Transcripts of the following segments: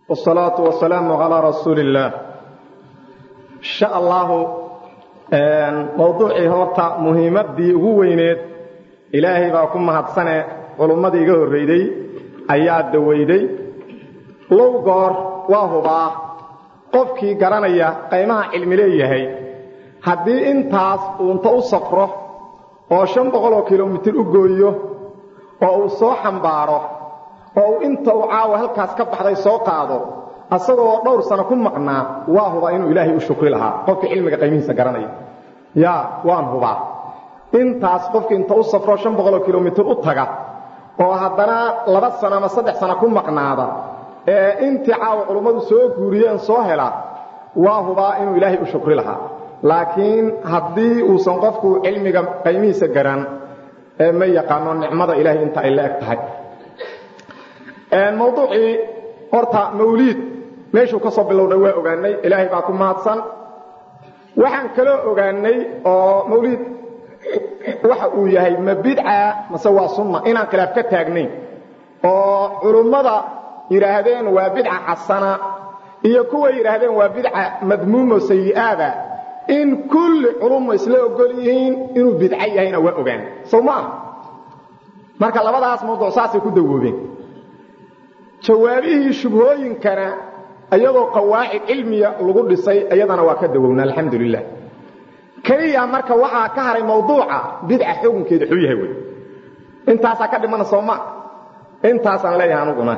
والصلاة والسلام على رسول الله إن شاء الله موضوعي هورتا مهمتي ugu weyneed ilaahay baa ku mahadsane culummadii iga horreeyday ayaa dawayday low goor waa hubaa qofkii garanaya qaymaha cilmi leeyahay haddii intaas uunta u safro oo shan boqoloo kilomitir u gooyo oo uu soo xambaaro oo uu inta uu caawa halkaas ka baxday soo qaado asagoo dhowr sano ku maqnaa waa hubaa inuu ilaahay u shukri lahaa qofkii cilmiga qaymihiisa garanaya yaa waan hubaa intaas qofkii inta u safro shan boqoloo kilomitir u taga oo haddana laba sano ama saddex sano ku maqnaada ee intii caawa culummadu soo guuriyeen soo hela waa hubaa inuu ilaahay u shukri lahaa laakiin haddii uusan qofku cilmiga qaymihiisa garan ee ma yaqaano nicmada ilaahay inta ay la eg tahay mawduucii horta mawliid meeshuu ka soo bilowday waa ogaanay ilaahay baa ku mahadsan waxaan kaloo ogaanay oo mawliid waxa uu yahay ma bidca mase waa sunna inaan khilaaf ka taagnayn oo culummada yidhaahdeen waa bidca xasana iyo kuwa yidhaahdeen waa bidca madmuumo sayi'aada in kulli culumma isla ogol yihiin inuu bidco yahayna waa ogaan sow ma ah marka labadaas mawduuc saasay ku dawoobeen jawaabihii shubhooyinkana iyadoo qawaacid cilmiya lagu dhisay iyadana waa ka dawowna alxamdu lilah keliya marka waxaa ka haray mawduuca bidca xukunkeeda xuu yahay wey intaasaa ka dhimana soo ma intaasaan leeyahay anuguna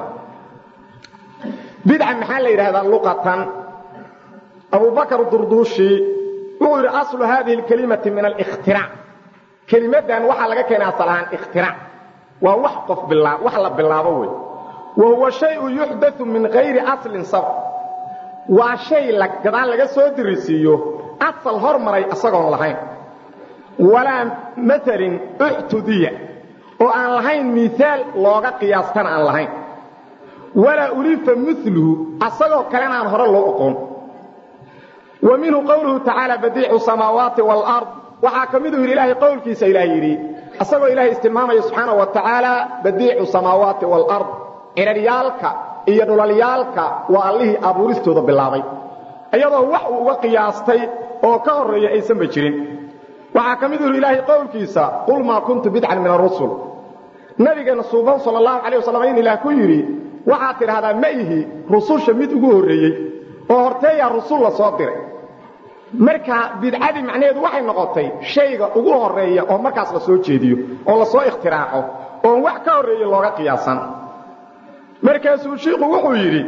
bidca maxaa la yidhahdaa luqatan abubakr durduushi wuxuu yidhi aslu hadihi اlkelimati min اlاkhtiraac kelimadan waxaa laga keenay asal ahaan ikhtirac waa wax qof wax la bilaabo wey wa huwa shayu yuxdau min hayri aslin sabq waa shay gadaal laga soo dirisiiyo asal hormaray isagoon lahayn walaa maalin uxtudiya oo aan lahayn miaal looga qiyaastana aan lahayn walaa ulifa miluhu asagoo kalena aan hore loo oqoon wa minhu qowluhu tacaala badiicu samaawaati waalard waxaa ka miduu yidhi ilaahay qowlkiisa ilaah yidhi asagoo ilaahay istilmaamaya subxaana wa tacaala badiicu samaawaati waalard ciraryaalka iyo dhulalyaalka waa allihii abuuristooda bilaabay iyadoo wax uu uga qiyaastay oo ka horreeya aysanba jirin waxaa ka miduu yidhi ilaahay qowlkiisa qul maa kuntu bidcan min arusul nabigeenna suuban sal allahu calay wasalam in ilaah ku yidhi waxaad tidhaahdaa ma ihi rususha mid ugu horreeyey oo horteeyaa rusul la soo diray marka bidcadii macnaheedu waxay noqotay shayga ugu horeeya oo markaas la soo jeediyo oo la soo ikhtiraaco oon wax ka horreeye looga qiyaasan markaasuu shiiku wuxuu yidhi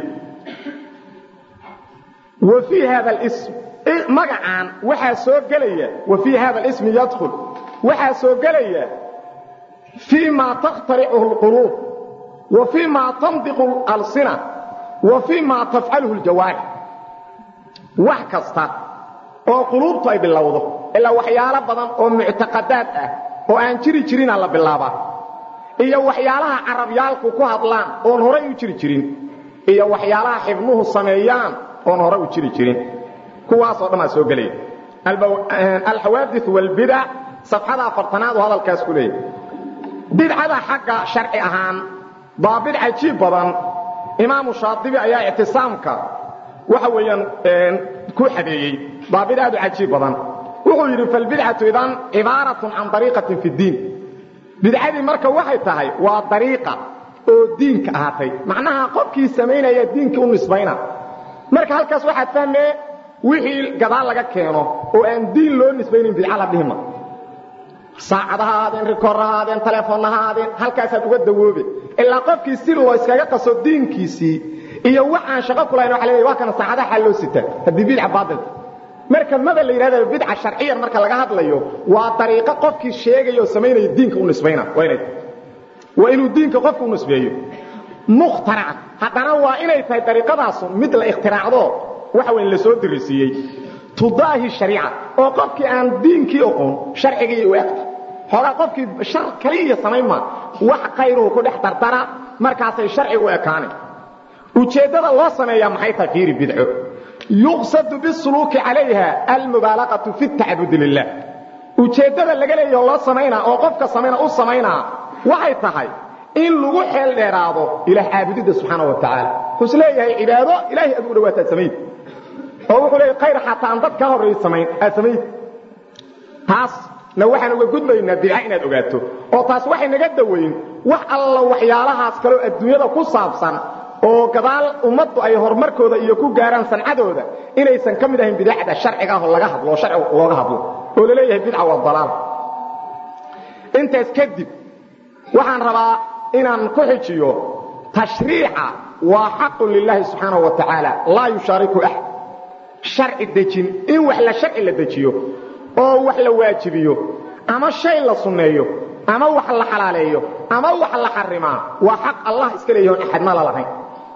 wa fii hada lism magacaan waxaa soo gelaya wa fii hada alismi yadkhul waxaa soo gelaya fii ma takhtaricuhu اlquluub wa fii ma tandiqu alsina wa fii ma tafcaluhu ljawaarix wax kasta oo quluubtu ay bilowdo ilaa waxyaalo badan oo muctaqadaad ah oo aan jiri jirinaa la bilaabaa iyo waxyaalaha carabyaalku ku hadlaan oon horay u jiri jirin iyo waxyaalaha xibnuhu sameeyaan oon hore u jiri jirin kuwaasoo dhan aa soo gelaya alxawaadi wاlbidac safxada afartanaad oo hadalkaas ku leeyahy bidcada xagga sharci ahaan baa bid cajiib badan imaamu shaadibi ayaa ictisaamka waxa weeyaan ku xadeeyey baa bid aad u cajiib badan wuxuu yidhi falbidcatu idan cibaaratun can dariiqatin fi ddiin bidcadii marka waxay tahay waa dariiqa oo diinka ahaatay macnaha qofkii samaynaya diinkii u nisbayna marka halkaas waxaad fahmee wixii gadaal laga keeno oo aan diin loo nisbaynin bidca la dhihima saacad ha ahaadeen rikoor ha ahaadeen telefoon ha ahaadeen halkaasaad uga dawoobe ilaa qofkii si loo iskaga qaso diinkiisii iyo wax aan shaqo kulahayn waa la waa kana saacadaha xal loo sitaa haddii bidca baatilka marka maba la yidhahda bidca sharciyan marka laga hadlayo waa dariiqo qofkii sheegaya oo samaynaya diinka u nisbayna waa inay waa inuu diinka qofka u nisbeeyo mukhtaraca haddana waa inay tahay dariiqadaasu mid la ikhtiraacdo waxa weyn la soo dirisiiyey tudaahi shariica oo qofkii aan diinkii oqoon sharcigii u egta xoogaa qofkii shar kaliya samayn maa wax khayruhu ku dhex dardara markaasay sharci u ekaane ujeeddada loo sameeyaa maxay tahay fiiri bidco yuqsadu bisuluuki calayha almubaalaqatu fi tacbudi lilah ujeeddada laga leeyaho loo samaynaa oo qofka samayna u samaynaa waxay tahay in lagu xeel dheeraado ilaah caabudidda subxaana wa tacaala wuxuu is leeyahay cibaado ilaahay aad ugu dhawaataad samayd oo wuxuu leeyahay khayr xataa aan dad ka horreey samayn aad samayd taasna waxaan uga gudbaynaa bidca inaad ogaato oo taas waxay naga dawayn wax alla waxyaalahaas kaloo adduunyada ku saabsan oo gadaal ummaddu ay horumarkooda iyo ku gaaraan sancadooda inaysan ka mid ahayn bidacda sharciga ah oo laga hadlo oo sharciga looga hadlo oo la leeyahay bidca waa dalaal intaas kadib waxaan rabaa inaan ku xijiyo tashriica waa xaqun lilaahi subxaanahu wa tacaala laa yushaariku axad sharci dejin in wax la sharci la dejiyo oo wax la waajibiyo ama shay la sunneeyo ama wax la xalaaleeyo ama wax la xarimaa waa xaq allah iska leeyaho on axadna la lahayn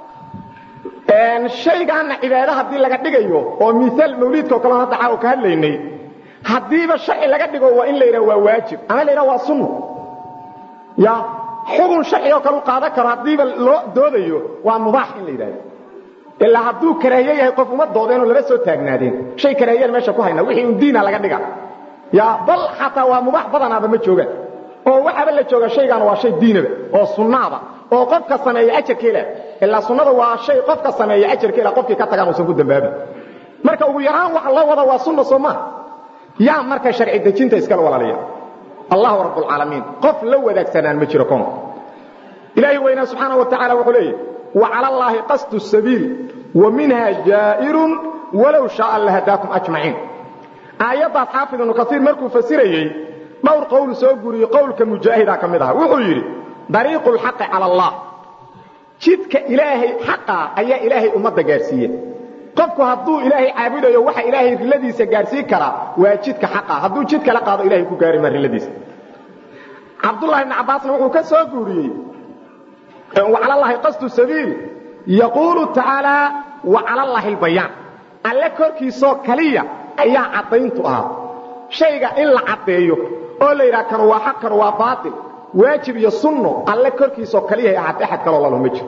shaygaana cibaado haddii laga dhigayo oo miaal mawliidka o kaleo hadda caawa ka hadlaynay haddiiba sharci laga dhigo waa in la yidhaha waa waajib ama la yidhaha waa sunno ya xugun sharci oo kale u qaadan karo haddiiba loo doodayo waa mubaax in la yidhahdo ilaa hadduu karaahiye yahay qof uma doodeenoo lama soo taagnaadeen shay karaahiyaan meesha ku hayna wixii un diina laga dhiga ya bal xataa waa mubaax badanaaba ma joogaan oo waxaaba la jooga shaygaana waa shay diinaba oo sunnaaba oo qofka sameeya ajarkeela ilaa sunnada waa shay qofka sameeya ajarkeela qofkii ka tagaan uusan ku dambaabin marka ugu yaraan waxa loo wada waa sunna soo maa yaa marka sharci dejinta iskala walaalaya allahu rabbulcaalamiin qof la wadaagsanaan ma jiro koonka ilaahi weynaa subxaana wa tacala wuxuu leeyahy وعلى الله قصد السبيل ومنها جائر ولو شاء لهداكم أجمعين آيات حافظ ابن كثير مركو فسيريي دور قول سوغوري قولك مجاهدا كمدها وحو يري طريق الحق على الله جدك إلهي حقا أي إلهي أمد قارسية qofku hadduu ilaahay caabudayo waxa ilaahay riladiisa gaarsiin karaa waa jidka xaqa hadduu jidka la qaado ilaahay ku gaari ma riladiisa cabdullahi ibn cabbaasna wuxuu ka soo guuriyey وعلى الله قصد السبيل يقول تعالى وعلى الله البيان alle korkiisoo kaliya ayaa cadayntu ahaa shayga in la cadeeyo oo la yidhaha kanu waa xaq kanu waa baatil waajib iyo sunno alle korkiisoo kaliya ahaatay axad kaloo lalo ma jiro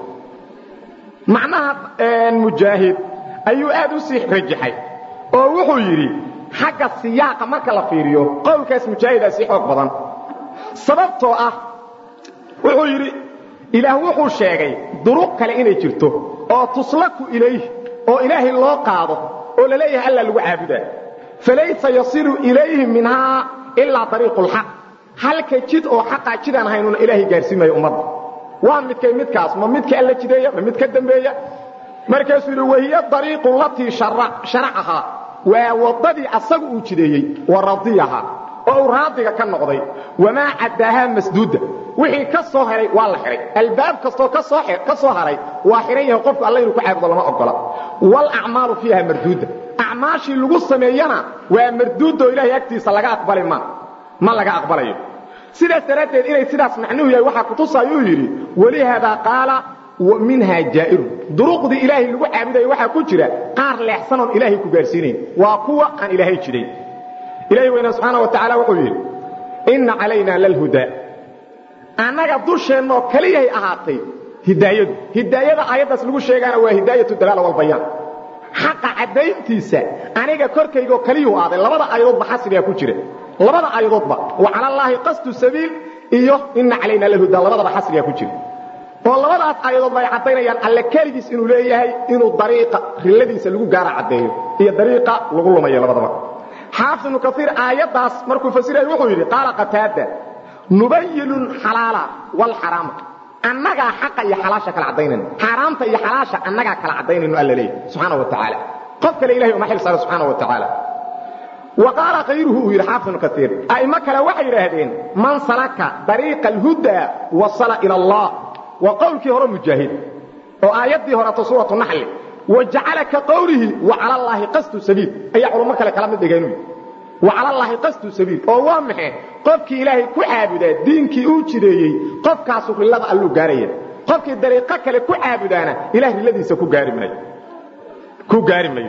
macnaha mujaahid ayuu aad u sii rajaxay oo wuxuu yidhi xagga siyaaqa marka la fiiriyo qowlkaas mujaahidaa sii xoog badan sababtoo ah wuxuu yidhi ilaah wuxuu sheegay duruq kale inay jirto oo tuslaku ilayh oo ilaahay loo qaado oo la leeyahay alla lagu caabudaa falaysa yasilu ilayhi minhaa ilaa ariiqu lxaq halka jid oo xaqaa jidaan haynuna ilaahay gaarsiimayo ummadda waa midkay midkaas ma midka alla jideeya ma mid ka dambeeya markaasuu yidhi wahiya ariiqu latii sharacahaa waa waddadii asagu uu jideeyey wa radiyahaa oo uu raadiga ka noqday wamaa cadaahaa masduuda wixii ka soo haray waa la xihay albaab kastoo ka soo haray waa xihan yahay qofku alla inuu ku caabudo lama ogola waalacmaalu fiiha marduuda acmaashii lagu sameeyana waa marduudoo ilahay agtiisa laga aqbali ma ma laga aqbalayo sidaas daraaddeed inay sidaas macnuhu yahay waxaa kutusaayuu yidhi walihaadaa qaala minhaa jaa'irun duruqdii ilaahay lagu caabudayo waxaa ku jira qaar leexsanoon ilaahay ku gaarsiinayn waa kuwa aan ilaahay jidayn ilahi weyna subxaana wa tacaala wuxuu yidhi inna calaynaa lalhudaa annaga dusheennoo keliyahay ahaatay hidaayadu hidaayada aayaddaas lagu sheegaana waa hidaayatu dalaala walbayaan xaqa caddayntiisa aniga korkaygoo keliyuu aaday labada aayadoodba xasrigaa ku jira labada aayadoodba wa cala allaahi qasdu sabiil iyo inna calaynaa lalhudaa labadaba xasrigaa ku jira oo labadaas aayadoodba ay caddaynayaan alle keligiis inuu leeyahay inuu dariiqa rilladiisa lagu gaara caddeeyo iyo dariiqa lagu lumayo labadaba xaafid ibnu kaiir aayaddaas markuu fasiraya wuxuu yidhi qaala qataada nubayinu xalaala wlxaraama annagaa xaqa iyo xalaasha kala caddaynayno xaaraamta iyo xalaasha annagaa kala caddaynayno alla leeyahy subxaana wa tacaala qof kale ilahay uma xil saaro subxaana wa tacaala wa qaala kayruhu uu yidhi xaafid ibnu kaiir a'immo kale waxay yidhaahdeen man salaka dariiqa alhudaa wasala ila allah waa qowlkii hore mujaahid oo aayaddii horeto suuratu naxli wajacala ka qowlihi wacala allaahi qasdu sabiil ayaa culummo kale kala mid dhigeen wacala allaahi qasdu sabiil oo waa maxay qofkii ilaahay ku caabudaa diinkii uu jideeyey qofkaasu rillada alluu gaaraya qofkii dariiqo kale ku caabudaana ilahay rilladiisa ku gaari maayo ku gaari mayo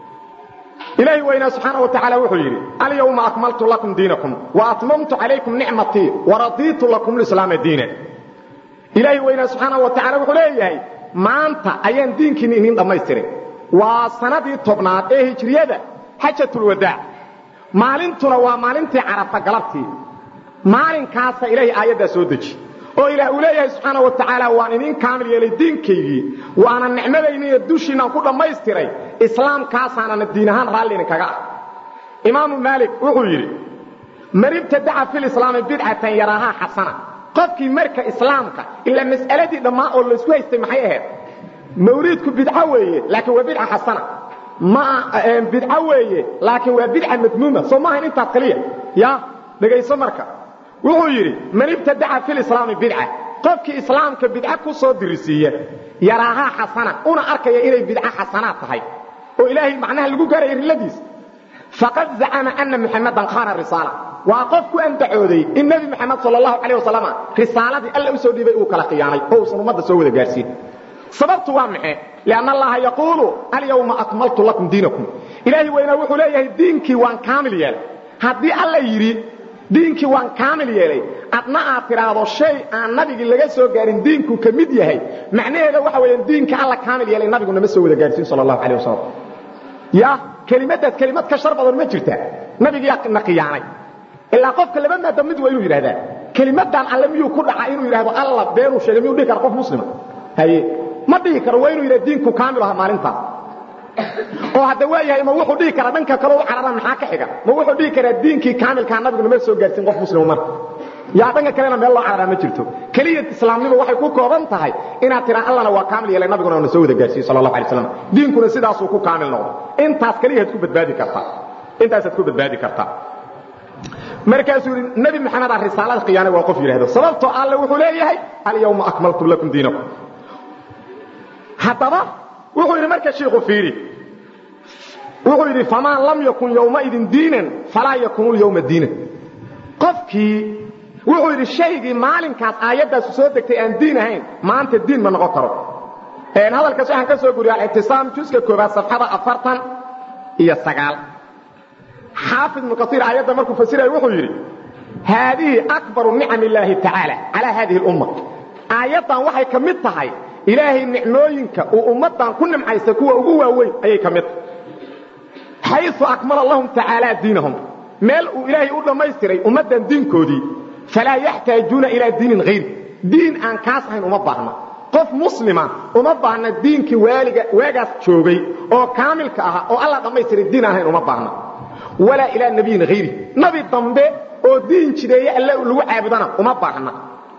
ilaahi weynaa subxaana wa tacaala wuxuu yidhi alyawma akmaltu lakum diinakum wa atmamtu calaykum nicmatii waradiitu lakum lislaama diina ilaahi weynaa subxaana wa tacala wuxuu leeyahay maanta ayaan diinkiinni idin dhammaystiray waa sanadii tobnaad ee hijriyada xajatulwadaac maalintuna waa maalintii carafa galabtii maalinkaasa ilaahay aayaddaa soo deji oo ilaah uu leeyahay subxaana wa tacaala waan idin kaamil yeelay diinkaygii waana nicmadayniiyo dushiinaan ku dhammaystiray islaamkaasaanana diin ahaan raalli idinkaga ah imaamu maalik wuxuu yidhi man ibtadaca fi lislaami bidcatan yaraahaa xasana qofkii marka islaamka ilaa mas'aladii dhammaan oo laysku haystay maxay ahayd mawliidku bidco weeye laakiin waa bidca xasana ma bidco weeye laakiin waa bidca madmuuma soo maahayn intaas kaliya ya dhegayso marka wuxuu yidhi man ibtadaca fi lislaami bidca qofkii islaamka bidca ku soo dirisiiya yaraahaa xasana una arkaya inay bidco xasanaad tahay oo ilaahay macnaha lagu gaaraya riladiisa faqad zacama ana muxamadan khana risaala waa qof ku andacooday in nebi moxamed sal allahu calayh wasalam risaaladii alla u soo dhiibay uu kala khiyaanay oo uusan ummadda soo wada gaarsiin sababtu waa maxay lianna allaha yaquulu alyawma akmaltu lakum diinakum ilaahi weynaa wuxuu leeyahay diinkii waan kaamil yeelay haddii alla yidhi diinkii waan kaamil yeelay adna aad tidhaahdo shay aan nabigii laga soo gaarin diinku ka mid yahay macnaheeda waxa weeyaan diinka alla kaamil yeelay nabigu nama soo wada gaarsiin sal allahu calayh wasalam ya kelimadaas kelimad ka shar badan ma jirta nabigiyaa na khiyaanay ilaa qofka laba maada mid waa inuu yidhahdaa kelimadan alle miyuu ku dhaca inuu yidhahdo alla beenuu sheegay miyuu dhihi kara qof muslima haye ma dhihi karo waa inuu yidhahdo diinku kaamil aha maalintaas oo hadda waa yahay ma wuxuu dhihi karaa dhanka kale u carara maxaa ka xiga ma wuxuu dhihi karaa diinkii kaamilkaa nabigu nama soo gaarsiin qof muslima marka yaa dhanka kalena meel loo cararaa ma jirto keliya islaamnimo waxay ku kooban tahay inaad tiraa allana waa kaamil yeelay nabiguna na soo wada gaarsiiye sal allahu alay slam diinkuna sidaasuu ku kaamil noqdo intaas keliyaad ku badbaadi kartaa intaasaad ku badbaadi kartaa markaasuu yidhi nebi maxamed a risaalada khiyaanay waa qof yidhahdo sababtoo alle wuxuu leeyahay alyawma akmaltu lakum diinakum haddaba wuxuu yidhi marka shiiku fiiri wuxuu yidhi faman lam yakun yowmaidin diinan falaa yakunu lyawma diinan qofkii wuxuu yidhi shaygii maalinkaas aayaddaasu soo degtay aan diin ahayn maanta diin ma noqon karo hadalkaas waxaan ka soo guriya alictisaam juska koobaad safxada afartan iyo sagaal xaafid ibnu kaiir aayadda markuu fasiraya wuxuu yidhi haadihi akbaru nicam illaahi tacaala calaa haadihi lumma aayaddan waxay ka mid tahay ilaahay nicmooyinka uu ummaddan ku nimcaysta kuwa ugu waaweyn ayay ka mid tahay xayu akmala lahum tacaala diinahum meel uu ilaahay u dhammaystiray ummaddan diinkoodii falaa yaxtaajuuna ilaa diinin hayri diin aan kaas ahayn uma baahna qof muslima uma baahna diinkii waaliga waagaas joogay oo kaamilka ahaa oo alla dhammaystiray diin aan ahayn uma baahna walaa ilaa nabiyin hayri nabi dambe oo diin jideeye alle lagu caabudana uma baahna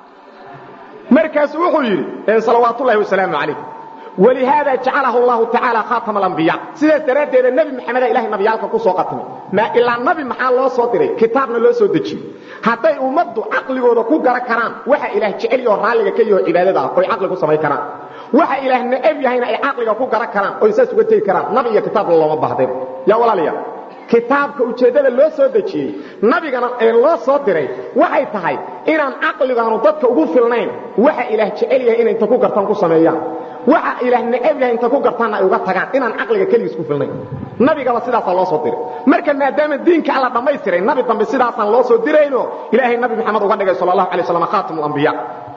markaasu wuxuu yidhi salawaatullahi wasalaamu calayh walihaada jacalahu allahu tacaala khaatama alambiya sidaas daraaddeeda nebi maxameda ilahay nabiyaalka ku soo qatimay ma ilaa nabi maxaa loo soo diray kitaabna loo soo dejiyey hadday ummaddu caqligooda ku garan karaan waxa ilaah jecel yahoo raalliga ka yaho cibaadada ah oy caqli ku samayn karaan waxa ilaah necab yahayna ay caqliga ku garan karaan oy saas uga tegi karaan nabi iyo kitaabna looma bahdeen yaa walaalayaal kitaabka ujeeddada loo soo dejiyey nabigana ee loo soo diray waxay tahay inaan caqligaanu dadka ugu filnayn waxa ilaah jecel yahay inay inta ku gartaan ku sameeyaan waxa ilaah necab yahay inta ku gartaanna ay uga tagaan inaan caqliga keligiis ku filnayn nabigaba sidaasaa loo soo diray marka maadaama diinka alla dhammaystiray nabi dambe sidaasaan loo soo dirayno ilaahay nabi maxamed uga dhigay sal allahu alay slam khaatimlambiya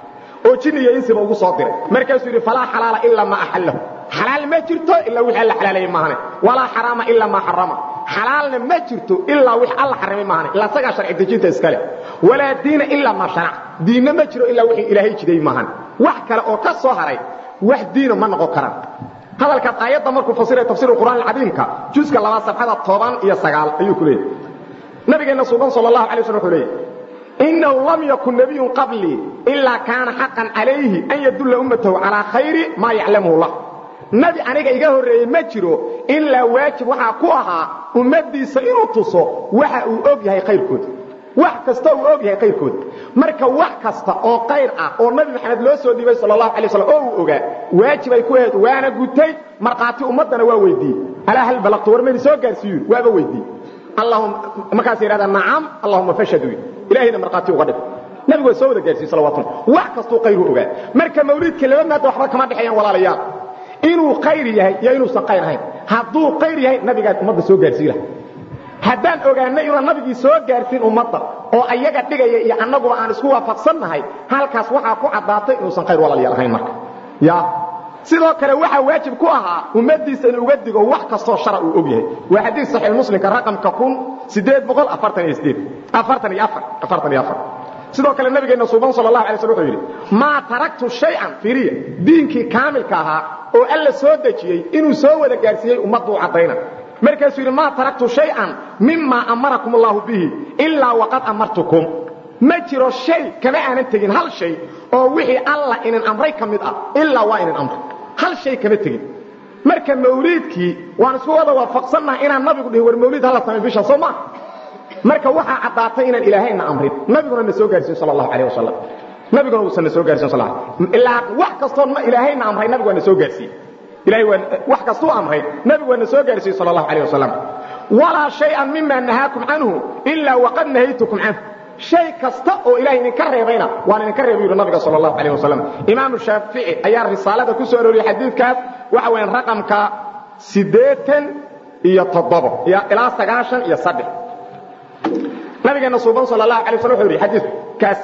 oo jin iyo insiba ugu soo diray markaasuu yidhi falaa xalaala ilaa maa axallahu xalaal ma jirto ilaa wixii alla xalaalayay maahane walaa xaraama ilaa maa xarama xalaalna ma jirto ilaa wix alla xarimay maahane ilaa isagaa sharci dejinta iskale walaa diina ilaa maa sharac diinna ma jiro ilaa wixii ilaahay jiday maahane wax kale oo ka soo haray wax diina ma noqon karaan hadalkaas aayadda markuu fasiray tafsiir qur'aan alcadiimka juska labaad safxada toban iyo sagaal ayuu ku leeyahy nabigeenna suuban sal allahu alay slam wuxuu leeyahy inahu lam yakun nabiyun qablii ilaa kaana xaqan calayhi an yadulla ummatahu calaa khayri maa yaclamuhu lah nabi aniga iga horreeyey ma jiro ilaa waajib waxaa ku ahaa ummaddiisa inuu tuso waxa uu og yahay khayrkooda wax kasta uu og yahay khayrkooda marka wax kasta oo qayr ah oo nabi maxamed loo soo dhiibay sal allahu alay slam oo uu ogaa waajib ay ku ahayd waana gutay markhaati ummaddana waa weydiiyey alaa hal balaqtu war mayna soo gaarsiiyu waaba weydiiyey markaas yidhahdaa nacam allahuma fashhadu ilahayna markhaati uga dhig nabigu waa soo wada gaarsiiye salawatullah wax kastuu khayru ogaa marka mawliidka laba maada waxba kama dhexeeyaan walaalayaal inuu khayr yahay iyo inuusan khayr ahayn hadduu khayr yahay nabigaa ummadda soo gaarsii laha haddaan ogaanay inaan nabigii soo gaarsiin ummadda oo ayaga dhigaya iyo annaguba aan isku waafaqsannahay halkaas waxaa ku caddaatay inuusan khayr walaalayaal ahayn marka ya sidoo kale waxaa waajib ku ahaa ummaddiisa in uga digo wax kastoo shara uu og yahay waa xadiis saxiix muslimka raqamka kun sideed boqol afartan iyo sideed afartan iyo afar afartan iyo afar sidoo kale nabigeena suuban sallallahu alayhi wasallam wuxuu yiri ma taraktu shay'an firiya diinkii kaamilka ahaa oo alla soo dajiyay inuu soo wada gaarsiiyay ummaddu cadayna markaasuu yiri ma taraktu shay'an mimma amarakum Allah bihi illa waqad amartukum ma jiro shay kama aanan tegin hal shay oo wixii alla inaan amray kamid ah illa waa inaan amray hal shay kama tegin marka mawliidkii waan isku wada waafaqsannahay inaan nabigu dhihi war mawliid hala sameeyo bisha soo ma marka waxa cadaatay inaan ilaahayna amrin nabiguna na soo gaarsiin sallallahu alayhi wasallam nabiguna uu soo gaarsiin sallallahu ilaa wax kasto ma ilaahayna amray nabiguna na soo gaarsiin ilaahay waa wax kasto amray nabiguna na soo gaarsiin sallallahu alayhi wasallam wala shay'an mimma nahakum anhu illa waqad nahaytukum anhu shay kasta oo ilaahay idinka reebayna waan idinka reebay yiri nabiga sallallahu alayhi wasallam imaam shaafici ayaa risaalada ku soo arooriyay xadiidkaas waxa weeyaan raqamka 8 iyo 7 ilaa 9 iyo 3 nabigeena suuban sallallahu alayhi wasallam wuxuu yiri xadiidkaas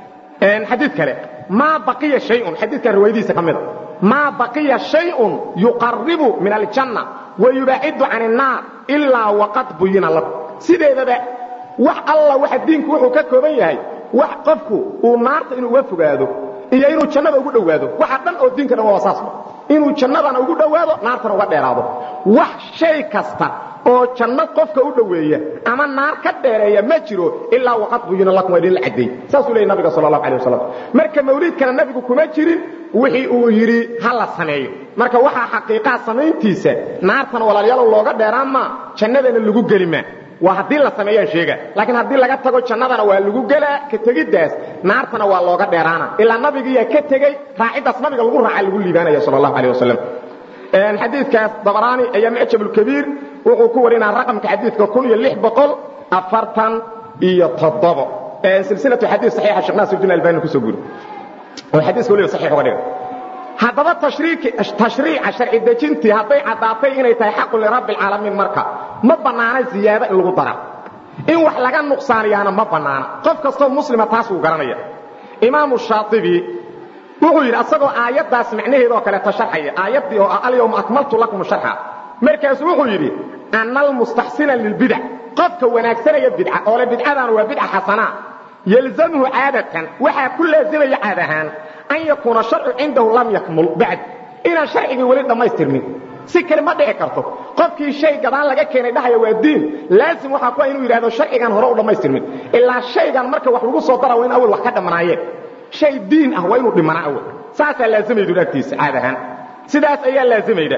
een xadiid kale ma baqiya shay'un xadiidka riwaayadiisa kamida ma baqiya shay'un yuqarribu min al-janna wa yub'idu 'an an-nar illa waqad buyina lak sideedaba wax alla waxa diinku wuxuu ka kooban yahay wax qofku uu naarta inuu uga fogaado iyo inuu jannada ugu dhowaado waxa dhan oo diinka dhan waa saas inuu jannadana ugu dhowaado naartana uga dheeraado wax shay kasta oo janno qofka u dhoweeya ama naar ka dheereeya ma jiro ilaa waqad buyina lakum idin la caday saasuu leeyahay nabiga sallallahu alayhi wasallam marka mawliidkana nabigu kuma jirin wixii uu yiri hala sameeyo marka waxa xaqiiqa samayntiisa naartana walaalayaal looga dheeraan ma jannadana lagu gelima waa haddii la sameeyaan sheega laakiin haddii laga tago jannadana waa lagu gelaa ka tegiddaas naartana waa looga dheeraana ilaa nabigiiyaa ka tegey raaciddaas nabiga lagu raaca lagu liibaanaya sal allahu aleh wasalam xadiidkaas dabaraani ayaa mucjab lkabiir wuxuu ku warinaa raqamka xadiidka kun iyo lix boqol afartan iyo toddobo silsilatu xadiid saxiixa sheekh naasir din albani kusoo guri oo xadiiska weliba saxiix uga dhiga haddaba tashriica sharci dejintii hadday caddaatay inay tahay xaqu lirabbi alcaalamiin marka ma bannaana ziyaado in lagu dara in wax laga nuqsaaniyaana ma bannaana qof kastoo muslima taas wuu garanaya imaamu shaatibi wuxuu yidhi asagoo aayaddaas macnaheeda oo kaleeta sharxaya aayaddii oo ah alyawma akmaltu lakum sharxa markaasu wuxuu yidhi ana almustaxsina lilbidac qofka wanaagsanaya bidca oo le bidcadaana waa bidca xasanaa yalzamhu caadatan waxaa ku laazimaya caad ahaan an yakuuna sharcu cindahu lam yakmul bacd inaan sharcigii weli dhammaystirmin si kale ma dhici karto qofkii shay gadaan laga keenay dhahaya waa diin laazim waxaa ku inuu yidhahdo sharcigan hore u dhammaystirmin ilaa shaygan marka wax lagu soo dara waa in awal wax ka dhamanaayeen shay diin ah waa inuu dhimanaa awal saasaa laazimaydu agtiisa caad ahaan sidaas ayaa laazimayda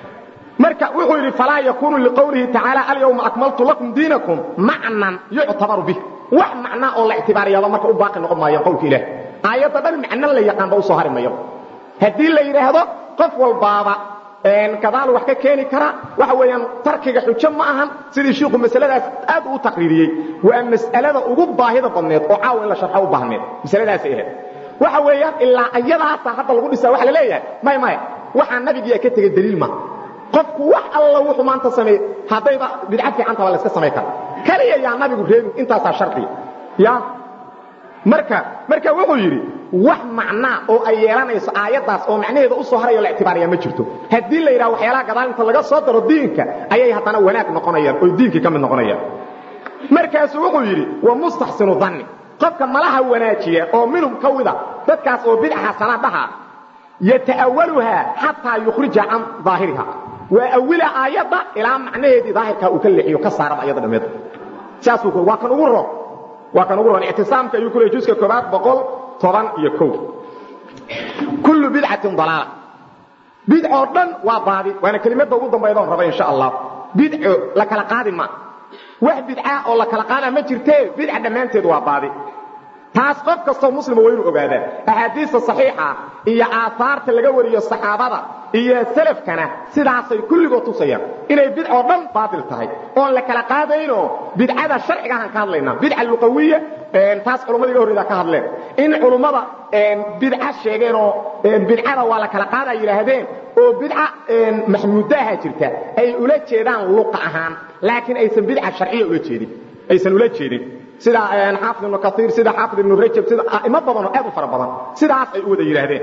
marka wuxuu yidhi falaa yakunu liqowlihi tacaala alyawma akmaltu lakum diinakum macnan yuctabaru bih wax macnaa oo la ictibaariyaba marka u baaqi noqon maayo qowlka ilaah aayadda dhan macno la yaqaanba u soo hari mayo haddii la yidhaahdo qof walbaaba gadaal wax ka keeni kara waxa weeyaan tarkiga xujo ma ahan sidii shiiku masaladaas aad u taqriiriyey waa mas'alada ugu baahida badneed oo caawa in la sharxo u baahneed masaladaasay ahayd waxa weeyaan ilaa ayadaasa hadda lagu dhisaa waxa la leeyahay may maya waxaa nabigiyaa ka tegey daliil ma qofku wax alla wuxuu maanta sameey haddayba bidca fiicanta waa la iska samay kara kaliya yaa nabigu reebin intaasaa shardiya ya marka marka wuxuu yidhi wax macnaa oo ay yeelanayso aayaddaas oo macnaheeda u soo harayo la ictibaariyaa ma jirto haddii la yidhaha waxyaalaha gadaal inta laga soo daro diinka ayay haddana wanaag noqonayaan oo diinkii ka mid noqonayaan markaasuu wuxuu yidhi wa mustaxsinu danni qofka malaha wanaajiya oo minhum ka wida dadkaas oo bidca xasana dhaha yata'awaluhaa xataa yukhrija can daahiriha waa awila aayadda ilaa macnaheedii daahirkaa uu ka leexiyo ka saaraba ayada dhammeed saasuu waa kan ugu ro waa kan ugu ron ictisaamka ayuu ku leeyay juska koobaad boqol toban iyo kow kullu bidcatin dalaala bidcoo dhan waa baadi waana kelimadda ugu dambayda on raba insha allah bidco la kala qaadi ma wax bidca oo la kala qaada ma jirtee bidca dhammaanteed waa baadi taas qof kastoo muslima waa inuu ogaadaa axaadiista saxiixa iyo aahaarta laga wariyo saxaabada iyo salafkana sidaasay kulligood tusayaan inay bidcoo dhan baatil tahay oon la kala qaadayno bidcada sharciga ahaan ka hadlaynaa bidca luqawiya taas culummada iga horreyda ka hadleen in culummada bidca sheegeenoo bidcada waa la kala qaada yidhaahdeen oo bidca maxmuudaha jirta ay ula jeedaan luqa ahaan laakiin aysan bidca sharciya ula jeedin aysan ula jeedin sida xaafid ibnu kaiir sida xaafid ibnu rajab sida a'imo badanoo aad u fara badan sidaas ay u wada yidhaahdeen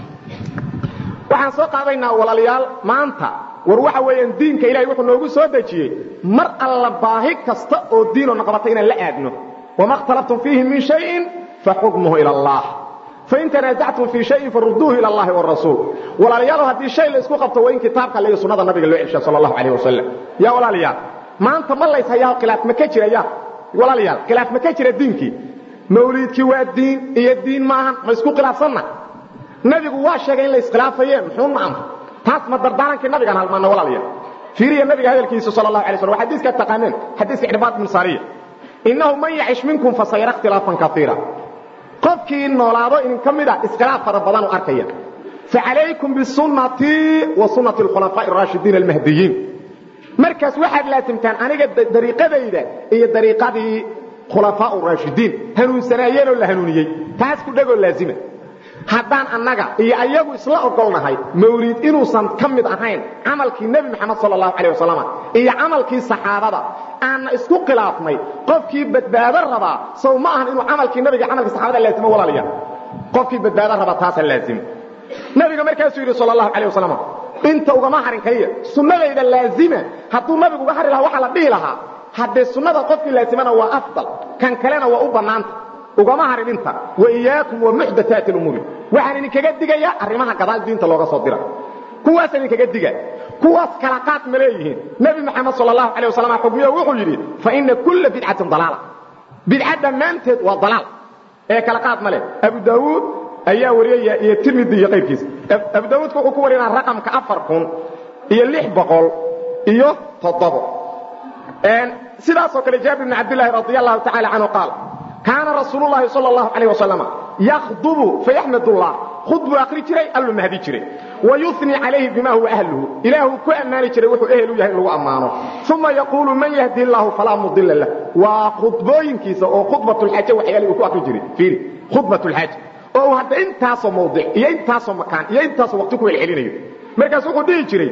waxaan soo qaadaynaa walaalayaal maanta war waxa weeyaan diinka ilahay wuxuu noogu soo dejiyey mar alla baahi kasta oo diinoo naqbata inaan la aadno wama اkhtalaftum fiihi min shayin faxukmuhu ila allah fain tanaasactum fii shayin faruduuhu ila allahi warasuul walaalayaalo haddii shay la isku qabto waa in kitaabka alle iyo sunnada nabiga loo celsha sala allahu calayh wasalam yaa walaalayaal maanta ma lays hayaa khilaaf ma ka jira ya walaalayaal khilaaf ma ka jira diinkii mawliidkii waa diin iyo diin maahan ma isku khilaafsanna nabigu waa sheegay in la iskhilaafayeen muxuu na amr taas ma dardaarankii nabigaan halmaana walaalayaal fiiriya nabiga hadalkiisa sala allahu alay slam waa xadiiska taqaaneen xadiiska icbaad bin saariya innahu man yacish minkum fasayara ikhtilaafan kaiira qofkii noolaado idin ka mid a iskhilaaf fara badan u arkaya facalaykum bisunnatii wa sunnati alkhulafaa'i araashidiin almahdiyiin markaas waxaad laasimtaan aniga dariiqadayda iyo dariiqadii khulafaau raashidiin hanuunsanaayeenoo la hanuuniyey taas ku dhegoo laazima haddaan annaga iyo ayagu isla ogolnahay mawliid inuusan ka mid ahayn camalkii nebi moxamed sal allahu calay wasalam iyo camalkii saxaabada aanna isku khilaafnay qofkii badbaado rabaa sow ma ahan inuu camalkii nabiga camalkii saxaabada laazimo walaalayaa qofkii badbaado rabaa taasa laazimo nabiga markaasuu yidhi sal allahu calay wasalam inta ugama harin kaliya sunnadayda laazima hadduu nabigu uga hari lahaa waxaa la dhihi lahaa haddee sunnada qofkii laazimana waa afdal kan kalena waa u bannaanta ugama harin inta waiyaakum wa muxdathaati lumuuri waxaan idinkaga digayaa arrimaha gadaal diinta looga soo dira kuwaasaan idinkaga diga kuwaas kala qaad ma leeyihiin nebi moxamed sal allahu calay wasalam xugmiyo wuxuu yidhi fa ina kulla bidcatin dalaala bidca dhammaanteed waa dalaal ee kala qaad ma leh abu daawuud ayaa wariyaya iyo tirmidi iyo qayrkiisa abu daawuudka wuxuu ku warinaa raqamka afar kun iyo lix boqol iyo toddobo sidaasoo kale jaabir bn cabdillaahi radi allahu tacala canhu qaal kaana rasuulu llahi sal allahu calayh wasalam yakhdubu fayaxmad ullah khud buu akhri jiray alluu mahdi jiray wayuni calayhi bima huwa ahluhu ilaahuu ku ammaani jiray wuxuu ehel u yahay in lagu ammaano uma yaquulu man yahdi illaahu falaa mudila lah waa khudbooyinkiisa oo khudbatulxaaje waxyaali uu ku akhri jiray fiiri khudbatulxaaje oo uu hadda intaasoo mawdic iyo intaasoo makaan iyo intaasoo waqti ku welcelinayo markaas wuxuu dhihi jiray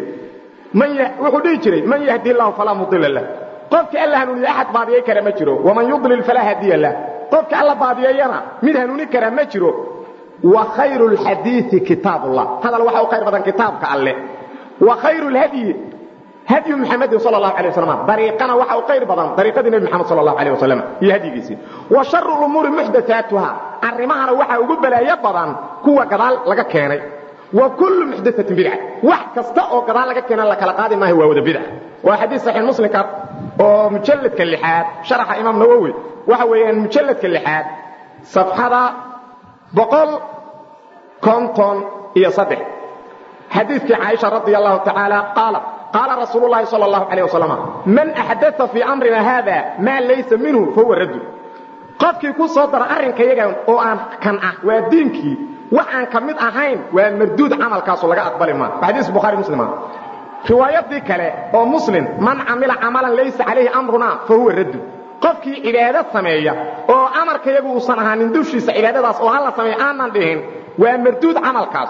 wuxuu dhihi jiray man yahdi illaahu falaa mudila lah qofka alla hanuuniye axad baadiyay kara ma jiro waman yudlil falaa hadiya lah qofka alla baadiyeeyana mid hanuuni kara ma jiro wa khayru lxadiii kitaabullah hadal waxa u khayr badan kitaabka alle wa khayru lhadyi hadyu muxamedin sal allahu alay wasalam dariiqana waxa u khayr badan dariiqadii nebi moxamed sal allahu alay wasalam iyo hadyigiisii wa sharu lumuuri muxdathaatuha arrimahana waxaa ugu balaayo badan kuwa gadaal laga keenay wa kullu muxdathatin bidca wax kasta oo gadaal laga keena la kala qaadi maayo waa wada bidca waa xadiis saxiix muslimka oo mujalladka lixaad sharaxa imaam nawowi waxa weeyaan mujalladka lixaad safxada boqol konton iyo saddex xadiidkii caaisha radi allahu tacaala qaalat qaala rasuulu llahi sal allahu calayh wasalam man axdaa fii amrina haada maa laysa minhu fahuwa raddu qofkii ku soo dara arrinkayaga oo aan kan ah waa diinkii wax aan ka mid ahayn waa marduud camalkaasu laga aqbali maa waa xadiis bukhaari muslima riwaayadii kale oo muslim man camila camalan laysa calayhi amruna fa huwa raddu qofkii cibaado sameeya oo amarkayagu uusan ahaanin dushiisa cibaadadaas oo hala sameeya aanan dhihin waa marduud camalkaas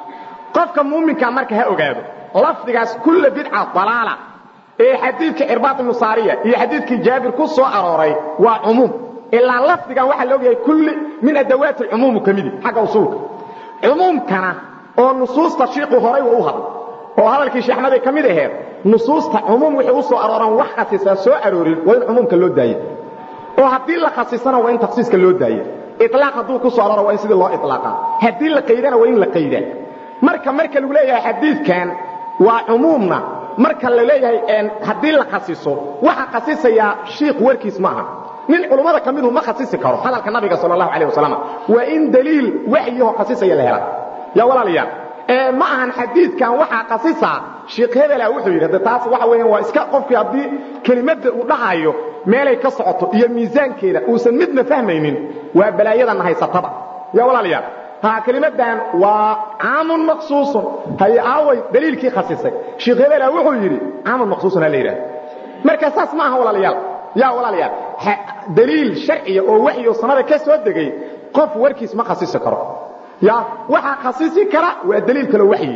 qofka muuminka marka ha ogaado lafdigaas kulla bidca dalaala ee xadiidka cirbaad ibnu saariya iyo xadiidkii jaabir ku soo arooray waa cumuum ilaa lafdigan waxaa la ogyahay kulli min adawaati alcumuumu ka midi xagga usuulka cumuumkana oo nusuusta shiiqu horay wa u hadla oo hadalkii sheexnaday ka mid aheed nusuusta cumuum wixii u soo arooran wax khasiisaa soo aroorin waa in cumuumka loo daaya oo haddii la khasisana waa in takhsiiska loo daaya ilaaq hadduu ku soo arooro waa in sidii loo ilaaqaa haddii la qaydana waa in la qaydaa marka marka lagu leeyahay xadiidkan waa cumuumna marka la leeyahay haddii la khasiso waxa khasisayaa shiikh warkiis maaha nin culummada ka midu ma khasisi karo hadalka nabiga sal allahu calah wasalam waa in daliil waxyahoo khasisaya la hela yaa walaalayaal ma ahan xadiidkan waxaa khasisaa sheikh hebela wuxuu yidhi taas waxa weeyaan waa iska qofkii haddii kelimadda uu dhahayo meelay ka socoto iyo miisaankeeda uusan midna fahmaynin waa balaayadanna haysataba yaa walaalayaal ha kelimadan waa caamun maqsuusun hay aaway daliilkii khasisay sheikh hebela wuxuu yidhi caamun maqsuusun ha la yidhaha marka saas ma aha walaalayaal yaa walaalayaal daliil sharciya oo waxyo sanada ka soo degay qof warkiis ma khasisi karo ya waxaa khasisi kara waa daliil kaloo waxyi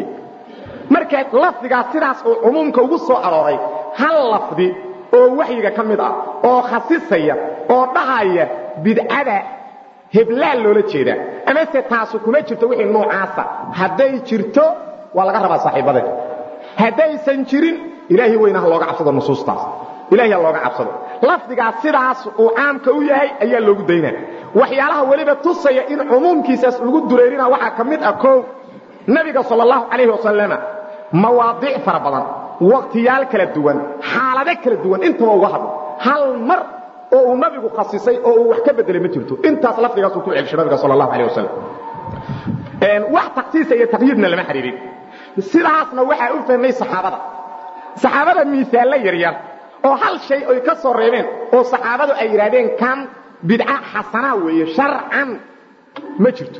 marka lafdigaas sidaas oo cumuumka ugu soo arooray hal lafdi oo waxyiga ka mid ah oo khasisaya oo dhahaya bidcada heblaal loola jeedaa amase taasu kuma jirto wixii noocaasa hadday jirto waa laga rabaa saaxiibadeen haddaysan jirin ilaahay weynaha looga cabsado nusuustaas ilahay ha looga cabsado lafdigaas sidaas uu caamka u yahay ayaa loogu daynaa waxyaalaha weliba tusaya in cumuumkiisaas lagu dureerina waxaa ka mid ah koow nebiga sal allahu calayhi wasalama mawaadiic fara badan wakhtiyaal kala duwan xaalado kala duwan intaba uga hadlo hal mar oo uu nabigu khasisay oo uu wax ka bedelay ma jirto intaas lafdigaasuu ku celshay nabiga sal allahu alayh wasalam wax taksiisa iyo taqyiidna lama xidhiirin sidaasna waxaa u fahmay saxaabada saxaabada miisaallo yaryar oo hal shay ay ka soo reebeen oo saxaabadu ay yidhaahdeen kan bidca xasanaa weeye sharcan ma jirto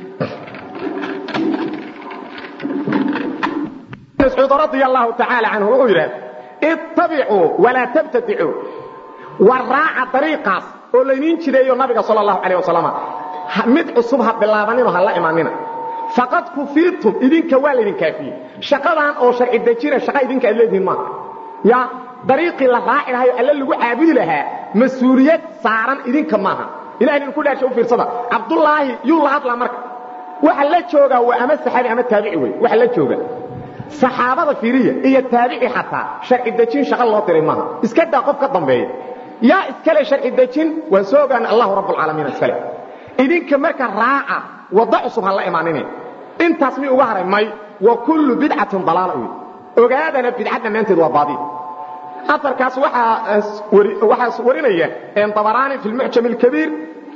mascuud radia allahu tacaala canhu wuxuu yidhahda ittabicuu walaa tabtadicuu war raaca dariiqaas oo laydiin jideeyo nabiga sal allahu calayh wasalam mid cusub ha bilaabanino ha la imaanina faqad kufiitum idinka waa laydin kaafiyey shaqadan oo sharci dejina shaqa idinka aad leedihiin maaha ya dariiqii la raaci lahayo alle lagu caabudi lahaa mas-uuliyad saaran idinka maaha ilahay idinku dhaasha u fiirsada cabdullaahi yuu la hadlaa marka waxa la joogaa waa ama saxaabi ama taabici wey waxa la jooga saxaabada fiiriya iyo taabici xataa sharci dejin shaqa loo diray maaha iska daa qof ka dambeeya yaa iskale sharci dejin waan soo ogaana allahu rabbulcaalamiin iskale idinka marka raaca waddo cusub ha la imaanin intaas mi uga haray may wa kullu bidcatin dalaala wey ogaadana bidca dhammaanteed waa baadi aarkaas waxaa warinaya abaraani fi mucjam اkabiir